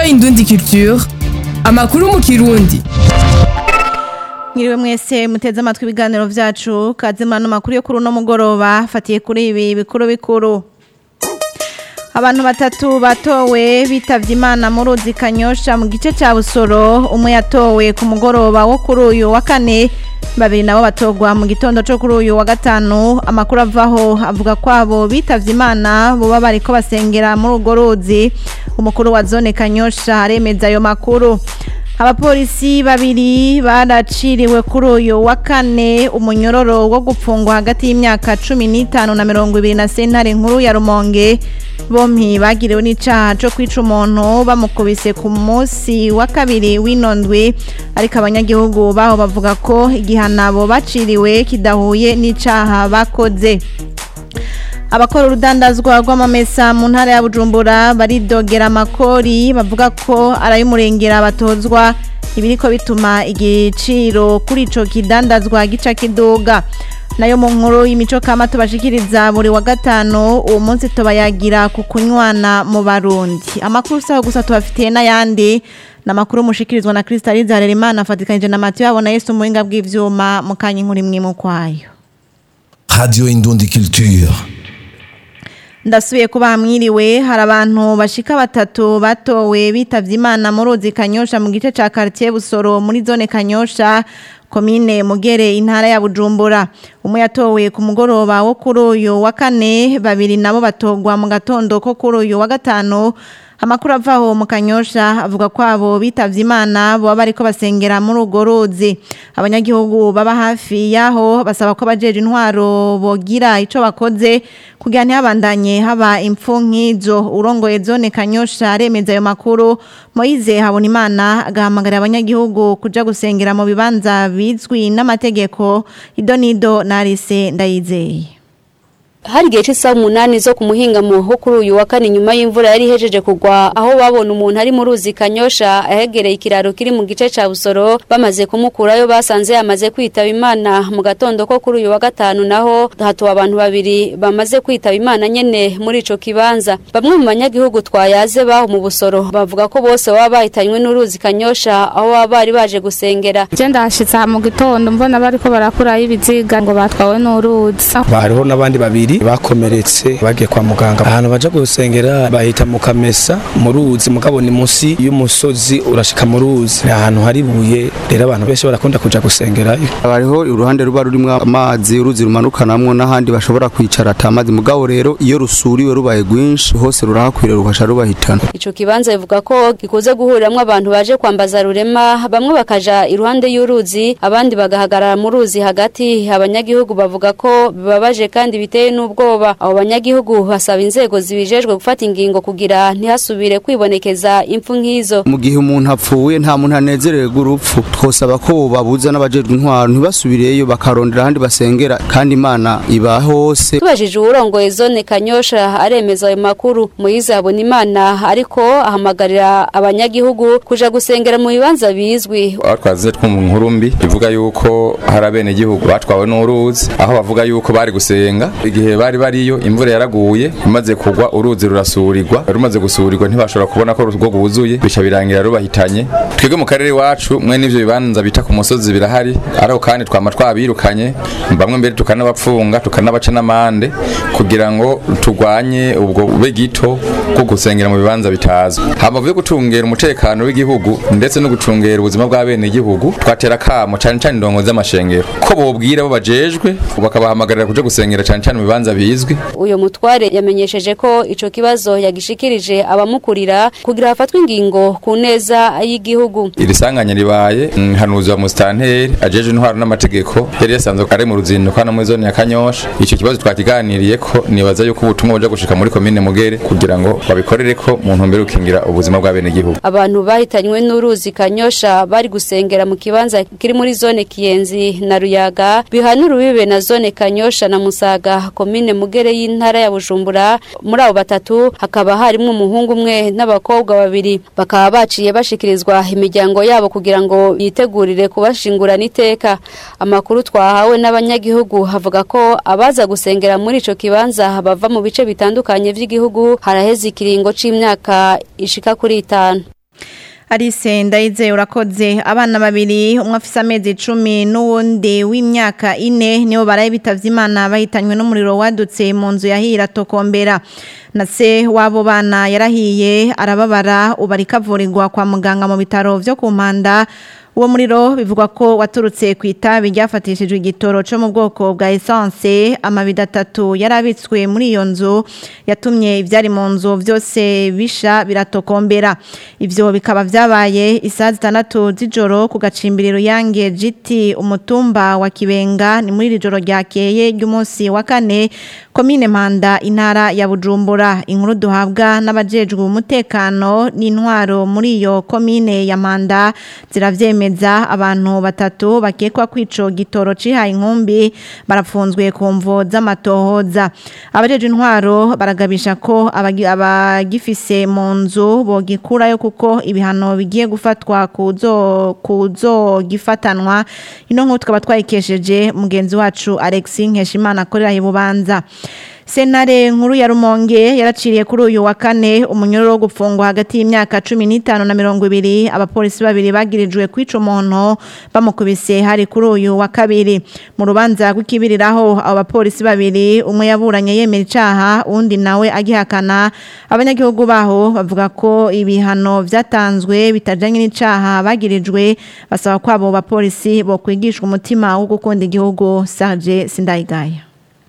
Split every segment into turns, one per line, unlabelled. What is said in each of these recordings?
Indundi Culture amakuru mu kirundi
Mwiriwe mwese muteze amatwi ibiganiro vyacu kazimana makuru yo kuri uno mugoroba fatiye kuri ibi bikuru bikuru Abantu batatu batowe bitavye Imana mu ruzi Kanyosha mu gice ca Busoro umwe yatowe ku mugoroba wo kuri uyu wa kane babiri nabo batogwa mu gitondo co kuri uyu wa gatanu amakuru avaho avuga kwabo bitavye Imana boba bariko basengera muri urwo ruzi umukuru wa zone Kanyosha aremeza ayo makuru abapolisi babiri baraciriwe kuri uyu wa kane umunyororo wo gupfungwa hagati y'imyaka cumi n'itanu na mirongo ibiri na sentare nkuru ya rumonge bompi bagiriwe n'icaha co kwica umuntu bamukubise ku munsi wa kabiri w'ino ndwi ariko abanyagihugu baho bavuga ko igihanabo baciriwe kidahuye n'icaha bakoze abakora urudandazwa rw'amamesa mu ntara ya bujumbura baridogera amakori bavuga ko aray'umurengera batozwa ibiriko bituma igiciro kuri ico kidandazwa gica kiduga nayo mu nkuru y'imico kama tubashikiriza buri wa gatanu uwo munsi tubayagira ku kunywana mu barundi amakuru saho gusa tubafitiye n'ayandi namakuru mushikirizwa na Kristaliza Harerimana afatikanije na Mathieu abona Yesu mu buhinga bw'ivyuma mu kanya inkuru imwe mu kwayo
Radio Indundi Culture.
ndasubiye kuba mwiriwe hari abantu bashika batatu batowe bitavye imana mu ruzi kanyosha mu gice ca quartier busoro muri zone kanyosha komine mugere intara ya bujumbura umwe yatowe ku mugoroba wo kuri uyu wa kane babiri nabo batogwa mu gatondo ko kuri uyu wa gatanu amakuru avaho mu kanyosha avuga ko abo bitavye imana boba bariko basengera muri urwo ruzi abanyagihugu baba hafi yaho basaba ko abajeje intwaro bogira ico bakoze kugira ntihabandanye haba impfu nk'izo urongoye zone kanyosha aremeza ayo makuru moyize habona imana agahamagarira abanyagihugu kuja gusengera mu bibanza bizwi n'amategeko idonido narise ndayizeye
hari igihe cy'isaha umunani zo ku muhingamo ho kuri uyu wa kane nyuma y'imvura yari ihejeje kugwa aho babona umuntu ari mu ruzi kanyosha ahegereye ikiraro kiri mu gice ca busoro bamaze kumukurayo basanze yamaze kwitaba imana mu gatondo ko kuri uyu wa gatanu naho hatuwe abantu babiri bamaze kwitaba imana nyene muri ico kibanza bamwe mu banyagihugu twayaze baho mu busoro bavuga ko bose baba bahitanywe n'uruzi kanyosha aho baba bari baje gusengera
je ndashitse aha mu gitondo mbona bariko barakurayo ibiziga ngo batwawe n'uruzi
hariho n'abandi babiri bakomeretse bagiye kwa muganga ahantu baja gusengera bahita mu kamesa mu ruzi mugabo ni munsi y'umusozi urashika mu ruzi ni ahantu hari ibuye rero abantu benshi barakunda kuja gusengerayo
hariho uruhande ruba rurimwo amazi uruzi rumanukanamwo n'ahandi bashobora kwicara ata mazi mugabo rero iyo rusuriwe rubaye rwinshi hose rurahakwira rukasha rubahitana
ico kibanza bivuga ko gikuze guhuriramwo abantu baje kwambaza rurema bamwe bakaja iruhande y'uruzi abandi bagahagarara mu ruzi hagati abanyagihugu bavuga ko bibabaje kandi biteye n'ubwoba abo banyagihugu basaba inzego zibijejwe gufata ingingo kugira ntihasubire kwibonekeza impfu nk'izo
mu gihe umuntu apfuye nta muntu anezerewe urupfu twosaba ko babuza n'abajejwe intwaro ntibasubireyo bakarondera ahandi basengera kandi imana iba hose
tubajije uwurongoye zone kanyosha aremeza ayo makuru muyize abona imana ariko ahamagarira abanyagihugu kuja gusengera mu bibanza bizwi
aho twazize twumva inkuru mbi ivuga yuko hari abenegihugu batwawe n'uruzi aho bavuga yuko bari gusenga igihe bari bariyo imvura yaraguye imaze kugwa uruzi rurasurirwa rumaze gusurirwa ntibashobora kubona ko urwo rwuzuye bica birangira rubahitanye twebwe mu karere iwacu mwe n'ivyo bibanza bita ku musozi birahari ariko kandi twama twabirukanye bamwe mbere tukanabapfunga tukanabaca n'amande kugira ngo turwanye ubwo bube gito bwo gusengera mu bibanza bitazwi hamavu yo gucungera umutekano w'igihugu ndetse no gucungera ubuzima bw'abene igihugu twatera kamo cane cane indongo z'amashengero ko bobwira bo bajejwe bakabahamagarira kuja gusengera cane cane mu bibanza bizwi
uyo mutware yamenyesheje ko ico kibazo yagishikirije abamukurira kugira hafatwe ingingo ku neza y'igihugu
iri sanganya ribaye hanuzi wa mustanteri ajeje intwaro n'amategeko yari yasanzwe ari mu ruzinduko hano muri zone ya kanyosha ico kibazo twakiganiriye ko nibaza yuko ubutumwa buja gushika muri komine mugere kugira ngo babikorere ko mu ntumbero gukingira ubuzima bw'abene gihugu
abantu bahitanywe n'uruzi kanyosha bari gusengera mu kibanza kiri muri zone kiyenzi na ruyaga bihana urubibe na zone kanyosha na musaga komine mugere y'intara ya bujumbura muri abo batatu hakaba harimo umuhungu umwe n'abakobwa babiri bakaba baciye bashikirizwa imiryango yabo kugira ngo yitegurire kubashingurana iteka amakuru twahawe n'abanyagihugu havuga ko abaza gusengera muri ico kibanza bava mu bice bitandukanye vy'igihugu haraheze ikiringo c'imyaka ishika kuri itanu
Alice Ndayize urakoze abana babiri umwe afise amezi icumi n'uwundi w'imyaka ine nibo baraye bitavye Imana bahitanywe n'umuriro wadutse mu nzu yahira tokombera na se w'abo bana yarahiye arababara ubu ariko avurirwa kwa muganga mu bitaro vyo ku mpanda uwo muriro bivugwa ko waturutse ku itabi ryafatishijwe igitoro cyo mu bwoko bwa essence amabido atatu yarabitswe muri iyo nzu yatumye ibyari mu nzu byose bisha biratokombera ibyo bikaba byabaye isaha zitandatu z'ijoro ku gacimbiriro yange giti umutumba wa kibenga ni muri iri joro ryakeye ry'umunsi wa kane komine mpanda intara ya bujumbura inkuru duhabwa n'abajejwe umutekano n'intwaro muri iyo komine ya mpanda ziravyemeza abantu batatu bakekwa kwico gitoro cihaye inkumbi barapfunzwe ku mvo z'amatohoza abajejwe intwaro baragabisha ko abagi- abagifise mu nzu bogikurayo kuko ibihano bigiye gufatwa kuzo kuzogifatanwa ino nkuru tukaba twayikesheje mugenzi wacu Alexis Nkeshimana akorera i Bubanza Senare nkuru ya Rumonge yaraciriye kuri uyu wa kane umunyururu wo gupfungwa hagati y'imyaka 15 na 20 abapolisi babiri bagirijwe kwica umuntu bamukubise hari kuri uyu wa kabiri mu rubanza rw'ikibiriraho abo bapolisi babiri umwe yaburanye yemera icaha undi nawe agihakana abanyagihugu baho bavuga ko ibihano vyatanzwe bitajanye n'icaha bagirijwe basaba ko abo bapolisi bo kwigishwa umutima wo gukunda igihugu Serge Sindayigaya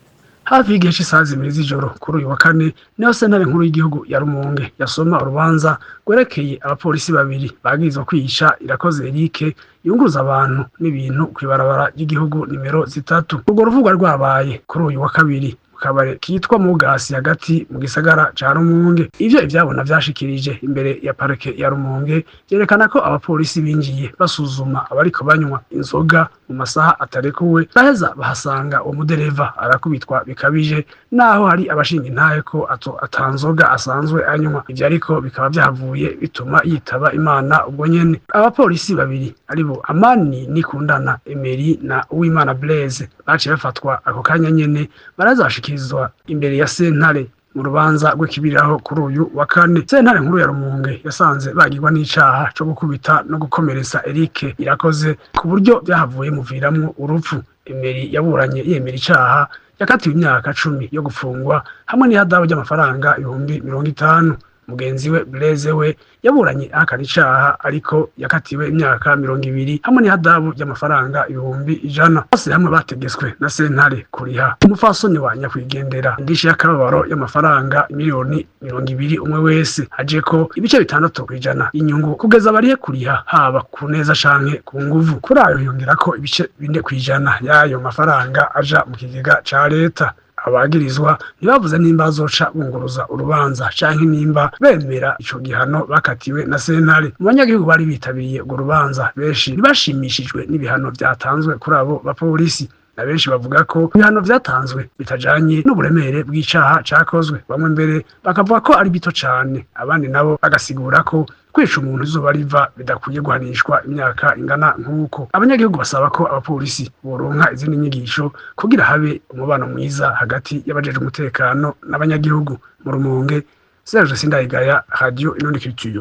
hafi y'igihe cy'isaha zibiri z'ijoro kuri uyu wa kane niho sentare nkuru y'igihugu ya rumonge yasoma urubanza rwerekeye abapolisi babiri bagirizwa kwihisha irakoze erike yunguruza abantu n'ibintu ku ibarabara ry'igihugu nimero zitatu urwo ruvugwa rwabaye kuri uyu wa kabiri mu kabare kitwa mugasi hagati mu gisagara ca rumonge ivyo ivyabona vyashikirije imbere ya parike ya rumonge vyerekana ko abapolisi binjiye basuzuma abariko banywa inzoga mu masaha atarekuwe baheza bahasanga uwo mudereva arakubitwa bikabije naho hari abashinga intahe ko ato atanzoga asanzwe anywa ivyo ariko bikaba vyahavuye bituma yitaba imana ubwo nyene abapolisi babiri aribo amani nikundana emeri na uwimana blaise baciye bafatwa ako kanya nyene barazashikirizwa imbere ya sentare mu rubanza rw'ikibiriraho kuri uyu wa kane sentare nkuru ya rumunge yasanze bagirwa n'icaha co gukubita no gukomeretsa erike irakoze ku buryo vyahavuye muviramwo urupfu emeri yaburanye yemera icaha yakatiwe imyaka cumi yo gufungwa hamwe n'ihadabu ry'amafaranga ibihumbi mirongo itanu mugenzi we Blaise we yaburanye ahakana icaha ariko yakatiwe imyaka mirongo ibiri hamwe n'ihadabu ry'amafaranga ibihumbi ijana bose hamwe bategetswe na sentare kuriha umufasoni wa nyakwigendera indishi y'akababaro y'amafaranga miliyoni mirongo ibiri umwe wese aje ko ibice bitandatu kw'ijana inyungu kugeza barihe kuriha haba ku neza canke ku nguvu kuri ayo yongera ko ibice bine kw'ijana y'ayo mafaranga aja mu kigega ca leta abagirizwa ntibavuze nimba bazoca bunguruza urubanza canke nimba bemera ico gihano bakatiwe na sentare mu banyagihugu bari bitabiriye urwo rubanza benshi ntibashimishijwe n'ibihano vyatanzwe kuri abo bapolisi na benshi bavuga ko ibihano vyatanzwe bitajanye n'uburemere bw'icaha cakozwe bamwe mbere bakavuga ko ari bito cane abandi nabo bagasigura ko kwica umuntu izuba riva bidakwiye guhanishwa imyaka ingana nk'uko abanyagihugu basaba ko abapolisi boronka izindi nyigisho kugira habe umubano mwiza hagati y'abajeje umutekano n'abanyagihugu mu rumonge Serge Sindayigaya Radio Inundi Culture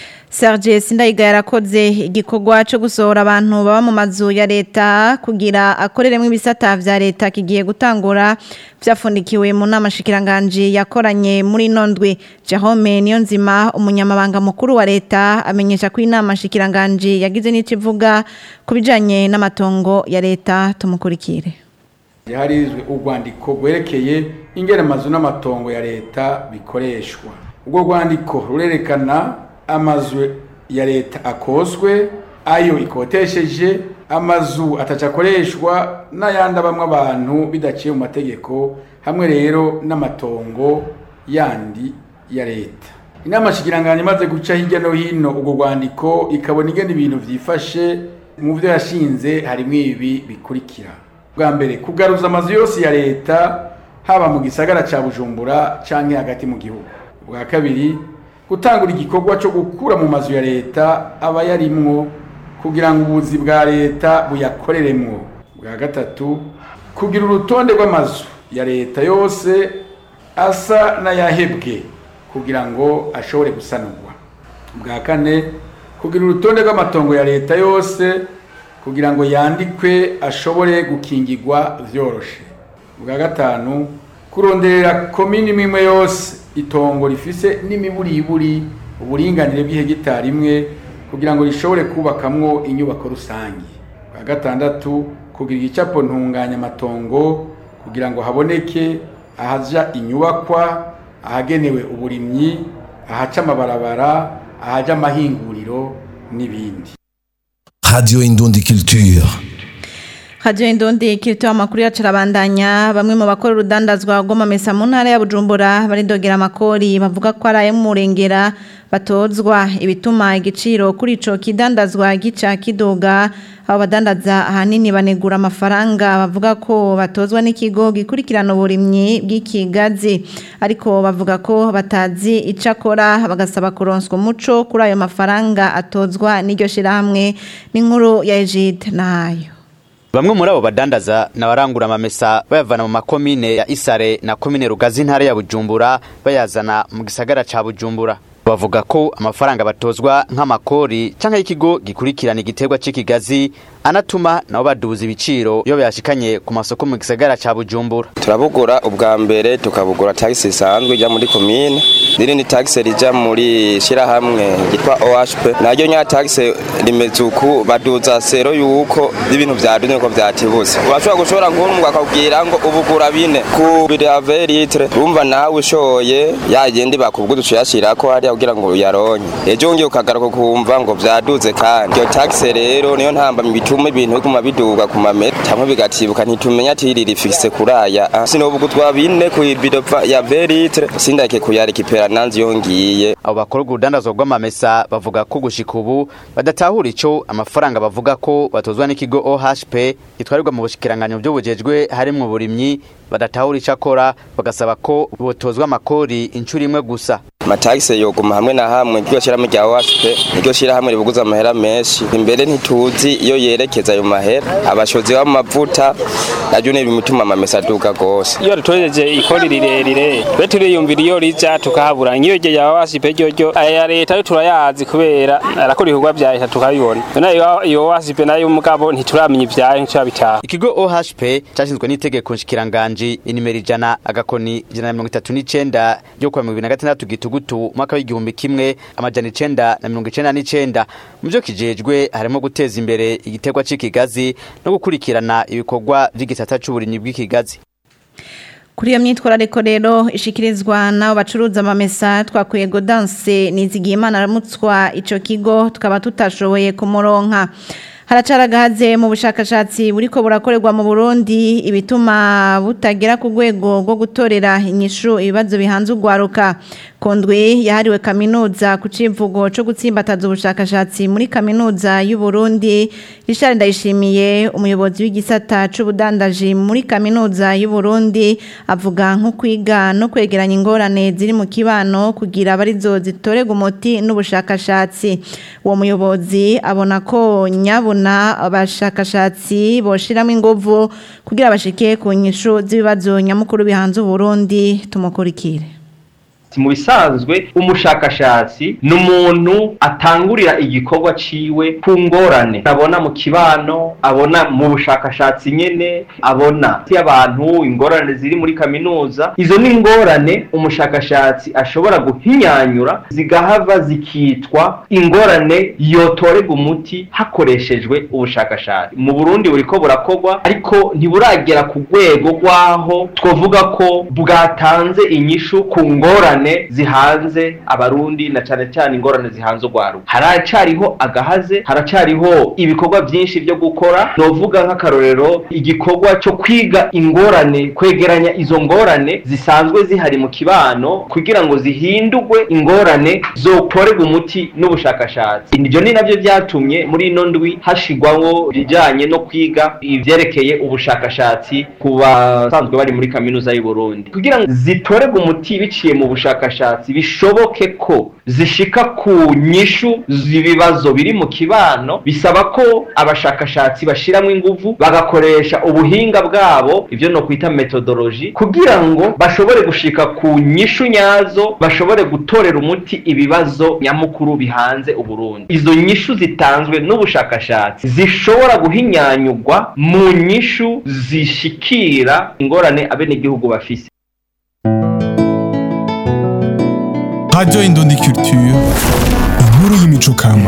Serge Sindayiga yarakoze igikorwa cyo gusohora abantu baba mu mazu ya leta kugira akoreremo ibisata vya leta kigiye gutangura vyafundikiwe mu nama shikiranganje yakoranye muri nondwe Jerome Niyonzima umunyamabanga mukuru wa leta amenyesha ko inama shikiranganje yagize n'icivuga kubijanye n'amatongo ya leta tumukurikire
harizwe urwandiko rwerekeye ingene amazu n'amatongo ya leta bikoreshwa urwo rwandiko rurerekana amazu ya leta akozwe ayo ikotesheje amazu atacakoreshwa n'ayandi abamwe abantu bidaciye mu mategeko hamwe rero n'amatongo yandi ya leta inama shikiranganje imaze guca hirya no hino urwo rwandiko ikabona ingene ibintu vyifashe mu vyo yashinze harimwo ibi bikurikira bwa mbere kugaruza amazu yose ya leta haba mu gisagara ca bujumbura canke hagati mu gihugu bwa kabiri gutangura igikorwa cyo gukura mu mazu ya leta aba yarimwo kugira ngo ubuzi bwa leta buyakoreremwo bwa gatatu kugira urutonde rw'amazu ya leta yose asa n'ayahebwe kugira ngo ashobore gusanurwa bwa kane kugira urutonde rw'amatongo ya leta yose kugira ngo yandikwe ashobore gukingirwa vyoroshe bwa gatanu kuronderera komini imwe yose itongo rifise n'imiburiburi uburinganire bw'ihegitari imwe kugira ngo rishobore kubakamwo inyubako rusange bwa gatandatu kugira igicapo ntunganya amatongo kugira ngo haboneke ahaja inyubakwa ahagenewe uburimyi ahaca amabarabara ahaja amahinguriro n'ibindi
Radio Indundi Culture.
Radio Indundi kirito amakuru yacu arabandanya bamwe mu bakora urudandazwa rw'amamesa mu ntara ya Bujumbura baridogera amakori bavuga ko ari ay'umurengera batozwa ibituma igiciro kuri ico kidandazwa gica kidoga abo badandaza ahanini banegura amafaranga bavuga ko batozwa n'ikigo gikurikirana uburimyi bw'ikigazi ariko bavuga ko batazi ico akora bagasaba kuronswa umuco kuri ayo mafaranga atozwa n'iryo shirahamwe n'inkuru ya Egide nayo
Bamwe muri abo badandaza nabarangura amamesa bayavana mu makomine ya Isare na komine Rugazi intara ya Bujumbura bayazana mu gisagara ca Bujumbura bavuga ko amafaranga batozwa nk'amakori canke y'ikigo gikurikirana igiterwa c'ikigazi anatuma nabo baduza ibiciro iyo byashikanye ku masoko mu gisagara ca Bujumbura
turabugura ubwa mbere tukabugura taxi isanzwe ijya muri komine n'irindi taxi rija muri shirahamwe ryitwa OHP naryo nya taxi rimeze uku baduza sero yuko ibintu vyaduze ko vyatibuse urashobora gushora nk'umwe akakubwira ngo ubugura bine ku birave litre urumva nawe ushoye yagenda bakubwira ucuyashirako hariya kugira ngo uyaronke ejo ngiye ukagaruka kumva ngo vyaduze kandi iyo taxi rero niyo ntambamye bituma ibintu biguma biduga ku mameta cyangwa bigatibuka ntitumenya ati riri fixe kuraya sinobugutwa bine ku ibido ya veritre sindake kuyarikipera nanzi yongiye
abo bakora urudandazwa rw'amamesa bavuga ko gushika ubu badatahura ico amafaranga bavuga ko batozwa n'ikigo OHP gitwarirwa mu bushikiranganyo by'ubujejwe harimwo uburimyi badatahura ico akora bagasaba ko botozwa amakori inshuro imwe gusa
amatagisi yoguma hamwe na hamwe iryo shyirahamwe rya waspe iryo shyirahamwe ribuguza amahera menshi imbere ntituzi iyo yerekeza ayo mahera abashozi b'amavuta naryo ni ibituma amamesa aduga gose
iyo ritoreje ikori rirerire twe turiyumvira iyo rija tukahabura nk'iyo rye rya waspe ryoryo aya leta yo turayazi kubera arakora ibikorwa vya leta tukabibona none iyo waspe nayo mugabo ntituramenya ivyayo ntiturabitaha
ikigo OHP cashinzwe n'itegeko nshikiranganji inimero ijana agakoni ijana na mirongo itatu n'icenda ryo kuwa mirongo ibiri na gatandatu gitugutu umwaka w'igihumbi kimwe amajana icenda na mirongo icenda n'icenda mu vyo kijejwe harimo guteza imbere igiterwa c'ikigazi no gukurikirana ibikorwa vy'igisata c'uburimyi bw'ikigazi
Kuri iyo myitwarariko rero ishikirizwa nabo bacuruza amamesa twakuye Godanse nizigiye imana aramutswa ico kigo tukaba tutashoboye kumuronka haracaragahaze mu bushakashatsi buriko burakorerwa mu Burundi ibituma butagera ku rwego rwo gutorera inyishu ibibazo bihanze ugwaruka kondwe yahariwe kaminuza ku civugo co gutsimbataza ubushakashatsi muri kaminuza y'u Burundi Richard Ndayishimiye umuyobozi w'igisata c'ubudandaji muri kaminuza y'u Burundi avuga nko kwiga no kwegeranya ingorane ziri mu kibano kugira abarizo zitorega umuti n'ubushakashatsi uwo muyobozi abona ko nyabona abashakashatsi boshiramo inguvu kugira bashike ku nyishu z'ibibazo nyamukuru bihanze Burundi tumukurikire
mu bisanzwe umushakashatsi ni umuntu atangurira igikorwa ciwe ku ngorane abona mu kibano abona mu bushakashatsi nyene abona y'abantu ingorane ziri muri kaminuza izo ni ingorane umushakashatsi ashobora guhinyanyura zigahava zikitwa ingorane yotorega umuti hakoreshejwe ubushakashatsi mu Burundi buriko burakorwa ariko ntiburagera ku rwego rwaho twovuga ko bwatanze inyishu ku ngorane zihanze abarundi na cyane cyane ingorane zihanze urwaruka haracariho agahaze haracariho ibikorwa byinshi byo gukora novuga nk'akarorero igikorwa cyo kwiga ingorane kwegeranya izo ngorane zisanzwe zihari mu kibano kugira ngo zihindurwe ingorane zotorerwa umuti n'ubushakashatsi ibyo ni nabyo byatumye muri ino ndwi hashigwaho ibijyanye no kwiga ibyerekeye ubushakashatsi ku basanzwe bari muri kaminuza y'u Burundi kugira ngo zitorerwe umuti biciye mu bushakashatsi z'ubushakashatsi bishoboke ko zishika ku nyishu z'ibibazo biri mu kibano bisaba ko abashakashatsi bashiramo inguvu bagakoresha ubuhinga bwabo ivyo no kwita metodology kugira ngo bashobore gushika ku nyishu nyazo bashobore gutorera umuti ibibazo nyamukuru bihanze uburundi izo nyishu zitanzwe n'ubushakashatsi zishobora guhinyanyurwa mu nyishu zishikira ingorane abenegihugu bafise
Radio Indundi Culture, inkuru y'imico kama.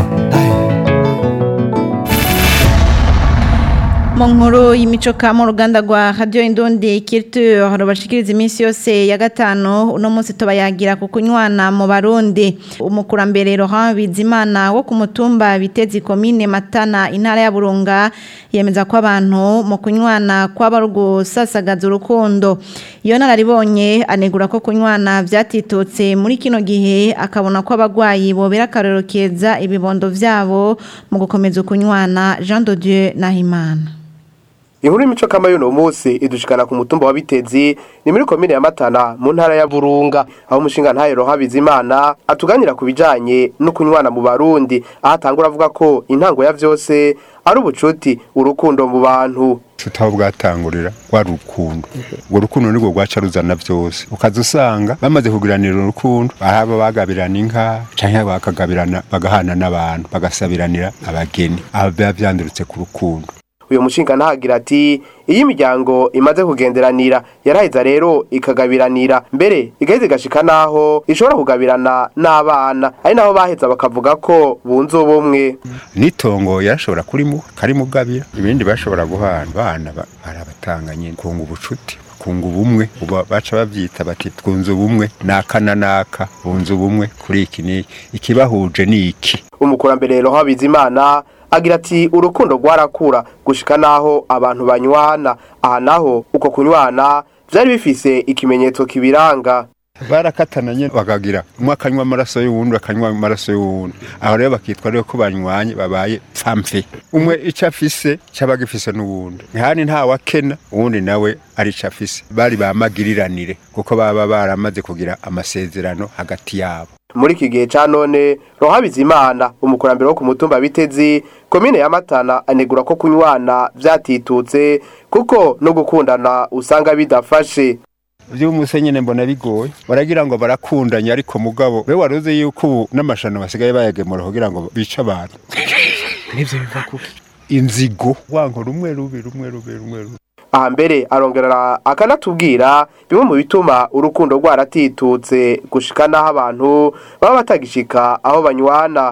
mu nkuru y'imico kama uruganda rwa radio indundi culture rubashikiriza iminsi yose ya gatanu uno munsi tubayagira ku kunywana mu barundi umukurambere Laurent Bizimana wo ku mutumba bitezi komine Matana intara ya Burunga yemeza ko abantu mu kunywana kwaba rugusasagaza urukundo iyo nararibonye anegura ko kunywana vyatitutse muri kino gihe akabona ko abagwayi bobera akarero keza ibibondo vyabo mu gukomeza kunywana Jean de Dieu Nahimana
Inkuru y'imico kama y'uno munsi idushikana ku mutumba wa Bitezi ni muri komine ya Matana mu ntara ya Burunga aho umushinga ntayero Habizimana atuganira ku bijanye no kunywana mu Barundi aho atangura avuga ko intango ya vyose ari ubucuti urukundo mu bantu
tutaho bwatangurira rwa rukundo urwo rukundo nirwo rwaca ruzana byose ukaza usanga bamaze kugiranira urukundo ahaba bagabirana inka canke bakagabirana bagahana n'abantu bagasabiranira abageni aba biba vyandurutse ku rukundo
uyu mushinga ntagira ati iyo imiryango imaze kugenderanira yaraheza rero ikagabiranira mbere igaheza igashika naho ishobora kugabirana n'abana ari naho baheza bakavuga ko bunze ubumwe
n'itongo yarashobora kurimu karimugabira ibindi bashobora guhana abana ba- barabatanganye kunga ubucuti kunga ubumwe uba baca bavyita bati twunze ubumwe naka na naka bunze ubumwe kuri iki n'iki ikibahuje ni iki
umukurambere roho Bizimana agira ati urukundo rwarakura gushika naho abantu banywana aha naho uko kunywana vyari bifise ikimenyetso kibiranga
barakatana nyene bakagira umwe akanywa amaraso y'uwundi akanywa amaraso y'uwundi aho rero bakitwa rero ko banywanye babaye pfamfe umwe ico afise caba gifise n'uwundi ntihani ntawakena uwundi nawe ari ico afise bari bamagiriranire kuko baba baramaze kugira amasezerano hagati yabo
muri iki gihe ca none roho Bizimana umukurambere wo ku mutumba Bitezi komine ya Matana anegura ko kunywana vyatitutse kuko no gukundana usanga bidafashe
vy'umuse nyene mbona bigoye baragira ngo barakundanya ariko mugabo we waruzi yuko ubu n'amashano basigaye bayagemura kugira ngo bice abantu
nivyo biva kuki
inzigo wanko rumwe rubi rumwe rubi rumwe rubi
aha mbere arongera akanatubwira bimwe mu bituma urukundo rwaratitutse gushika n'aho abantu baba batagishika aho banywana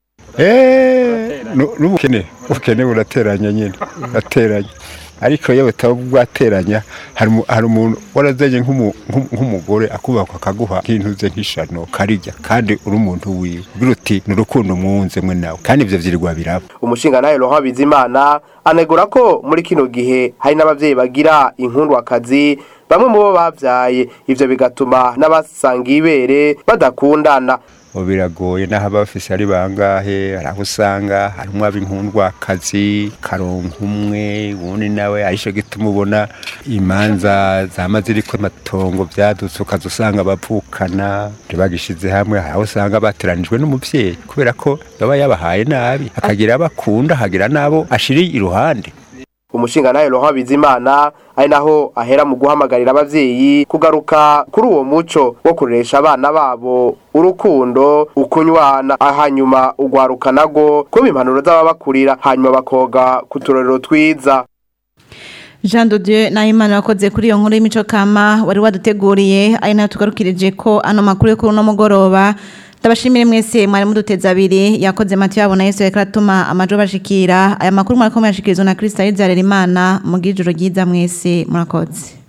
Eh, nu- n'ubukene ubukene burateranya nyine burateranya ariko iyo butaba bwateranya hari umu- hari umuntu warazanye nk'umu- nk'umu- nk'umugore akubakwa akaguha nk'intuze nk'ishano karirya kandi uri umuntu wiwe ugira uti ni urukundo mwunze mwe nawe kandi ivyo vyirirwa biraba
umushinga nawe roho Bizimana anegura ko muri kino gihe hari n'abavyeyi bagira inkundwakazi bamwe mu bo bavyaye ivyo bigatuma n'abasanga ibere badakundana
ubu biragoye n'aho abafise ari bangahe hari aho usanga harimwo ab'inkundwakazi karonka umwe uwundi nawe arico gituma ubona imanza zama ziriko amatongo vyadutse ukaza usanga bavukana ntibagishize hamwe hari aho usanga bateranijwe n'umuvyeyi kubera ko baba yabahaye nabi akagira abo akunda akagira n'abo ashiri iruhande
umushinga nawe roho Bizimana ari naho ahera mu guhamagarira abavyeyi kugaruka kuri uwo muco wo kuresha abana babo urukundo ukunywana hanyuma ugwaruka nago kuba impanuro z'ababakurira hanyuma bakoga ku turorero twiza
Jean de Dieu Nahimana wakoze kuri iyo nkuru y'imico kama wari waduteguriye ari nayo tugarukirije ko ano makuru yo kuri uno mugoroba ndabashimire mwese mwari muduteza abiri yakoze Mathieu yabona Yesu yariko aratuma amajo bashikira aya makuru mwariko muyashikirizwa na Kristo Arizarera Imana mu gijoro ryiza mwese murakoze